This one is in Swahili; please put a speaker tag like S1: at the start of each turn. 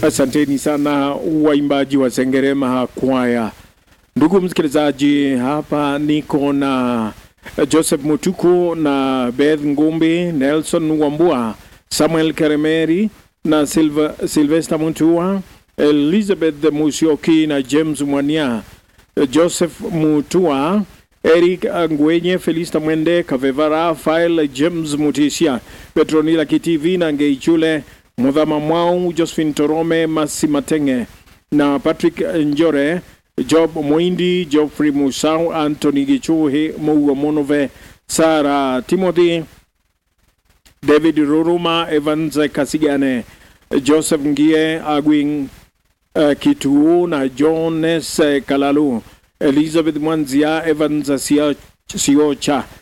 S1: Asanteni sana waimbaji wa Sengerema kwaya. Ndugu msikilizaji, hapa niko na Joseph Mutuku na Beth Ngumbi, Nelson Wambua, Samuel Keremeri na Silva, Sylvester Mutua, Elizabeth Musioki na James Mwania, Joseph Mutua, Eric Ngwenye, Felista Mwende, Kavevara, Rafael James Mutisia, Petronila Kitivi na Ngeichule Mudhama Mwau, Josephine Torome, Masi Matenge na Patrick Njore, Job Mwindi, Geoffrey Musau, Anthony Gichuhi, Mugo Monove, Sara Timothy, David Ruruma, Evans Kasigane, Joseph Ngie, Agwin uh, Kituu na Jones uh, Kalalu, Elizabeth Mwanzia, Evans Sia- Siocha,